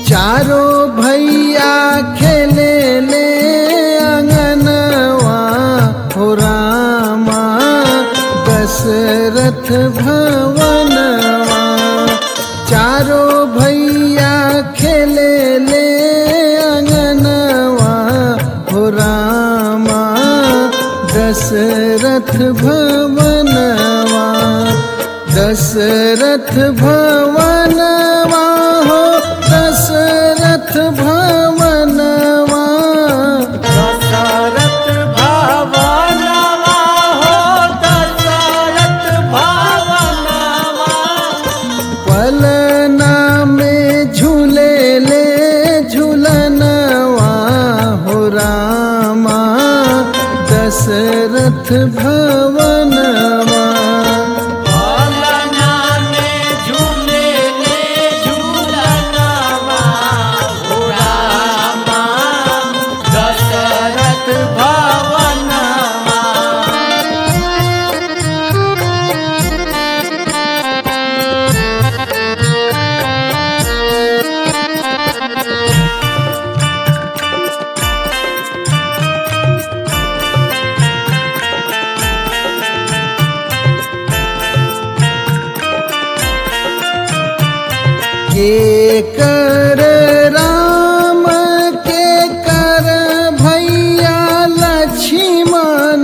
चारों भैया खेले ले अंगनवा हो रामा दशरथ भवनवा चारों भैया खेले ले अंगनवा हो रामा दशरथ भवनवा दशरथ भवनवा हो दशरथ भवनवा दशरथ भवनवा हो दशरथ भवनवा पलना में झूले ले झूलनवा हो रामा दशरथ भवनवा भवना में झूले ले झूलनवा हो रामा दशरथ भवनवा के कर राम के कर भैया लक्ष्मण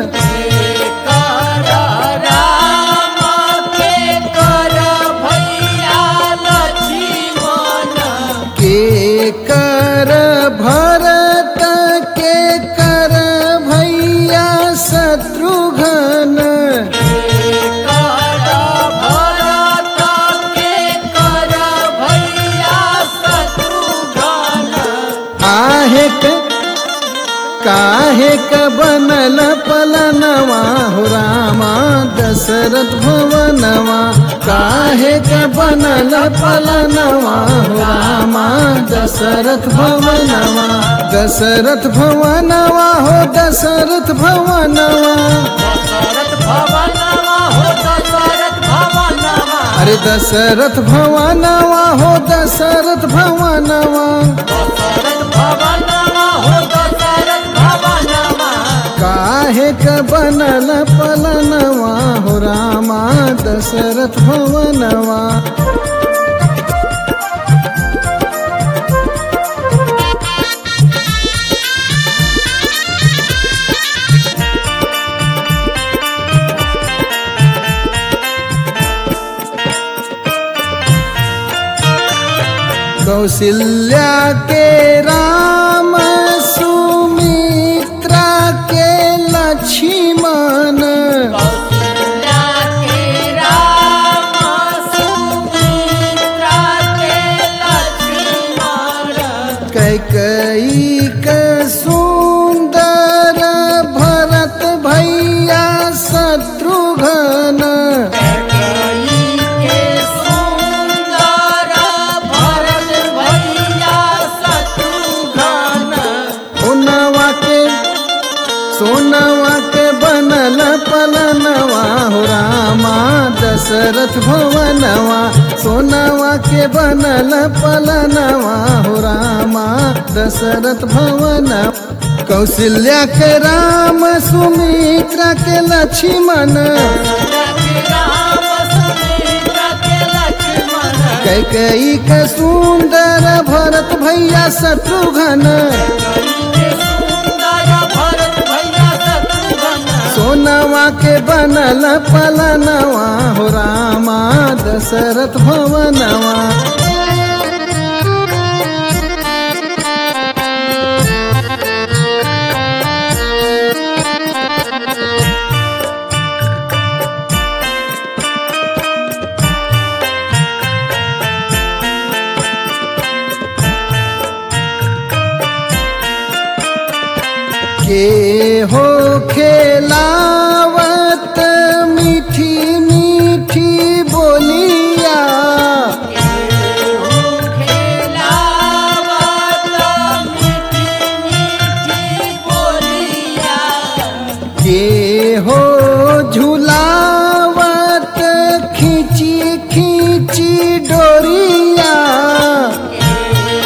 कर राम के कर भैया लक्ष्मण के कर भरत के कर भैया शत्रुघ्न कर भरत के कर भैया शत्रुघ्न आहे क काहे क बनल पलनवा हो रामा दशरथ भवनवा काहे क बनल पलनवा हो रामा दशरथ भवनवा दशरथ भवनवा हो दशरथ भवनवा दशरथ भवनवा हो दशरथ भवनवा अरे दशरथ भवनवा हो दशरथ भवनवा दशरथ भवनवा हो दशरथ भवनवा काहे क बनल पलनवा हो रामा दशरथ भवनवा कौशल्या के राम सुमित्रा के लक्ष्मण कौशल्या के राम सुमित्रा के लक्ष्मण कैकई के सुंदर भरत भैया शत्रुघ्न कैकेयी के सुंदर भरत भैया शत्रुघ्न सोनवा के सोनवा के बनल पलनवा हो रामा दशरथ भवनवा सोनवा के बनल पलनवा हो रामा दशरथ भवन कौशल्या के राम सुमित्रा के लक्ष्मण राम सुमित्रा के लक्ष्मण कैकई के सुंदर भरत भैया शत्रुघ्न के सुंदर भरत भैया शत्रुघ्न सोनवा के बनल पलनवा हो रामा दशरथ भवनवा के हो खेलावत मीठी मीठी बोलिया के हो झुलावत खींची खींची डोरिया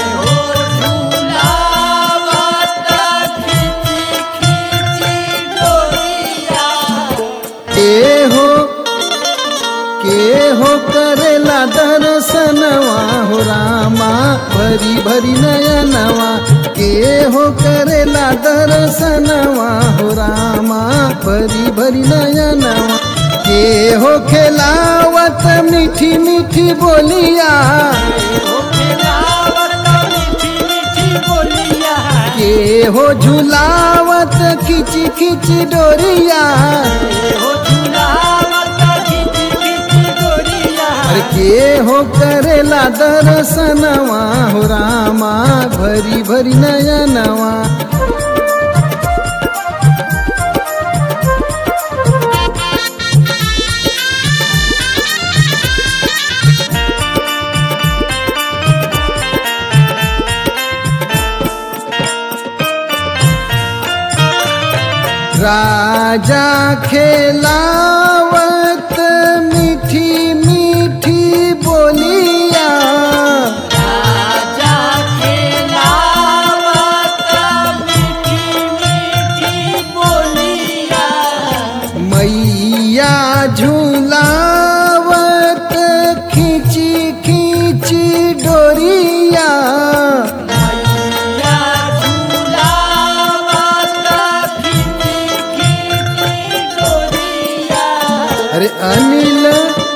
भरी भरी नयनवा के हो करेला दर्शनवा हो रामा भरी भरी नयनवा के हो खेलावत मीठी मीठी बोलिया हो खिलावत मीठी मीठी बोलिया के हो झुलावत खिची खिची डोरिया हो झुलावत खिची खिची डोरिया अरे के हो करेला दर्शनवा हो रामा भरी भरी नयनवा राजा खेलावत मीठी मीठी बोलिया राजा खिलावत मीठी मीठी बोलिया मैया झूलावत खींची खींची डोरिया मैया झुलावत खिची खिची डोरिया अरे अनिल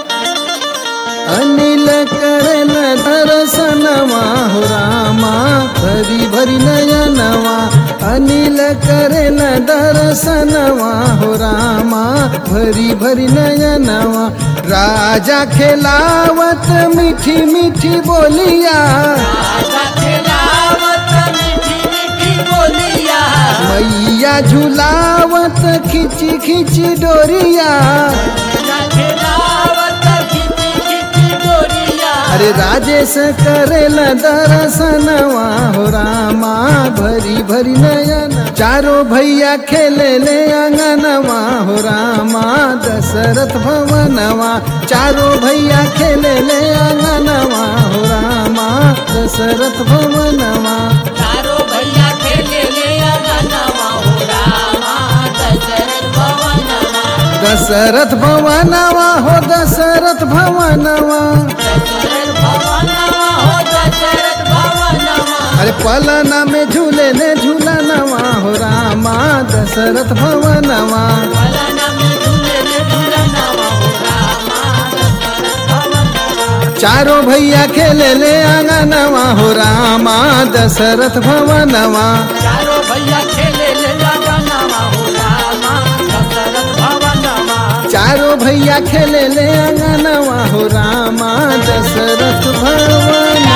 अनिल करन दर्शनवा हो रामा भरी भरी नयनवा अनिल करन दर्शनवा हो रामा भरी भरी नयनवा राजा खेलावत मीठी मीठी बोलिया राजा खिलावत मीठी मीठी बोलिया मैया झुलावत खिची खिची डोरिया राजा खिलावत खिची खिची डोरिया अरे राजेश करेल दर्शनवा हो रामा भरी भरी नयन चारो भैया खेले ले अंगनवा हो रामा दशरथ भवनवा चारो भैया खेले ले अंगनवा हो रामा दशरथ भवनवा चारो भैया खेले ले अगनवा हो रामा दशरथ भवनवा दशरथ भवनवा हो दशरथ भवनवा दशरथ भवनवा हो दशरथ भवनवा अरे पलना में झूले ले झूलनवा हो रामा दशरथ भवनवा फलन में झूले ले झूलनवा हो रामा दशरथ भवनवा चारों भैया खेले ले आंगनवा हो रामा दशरथ भवनवा चारो भैया खेले ले अगनवा हो रामा दशरथ भवनवा चारों भैया खेले ले आंगनवा हो रामा दशरथ भवन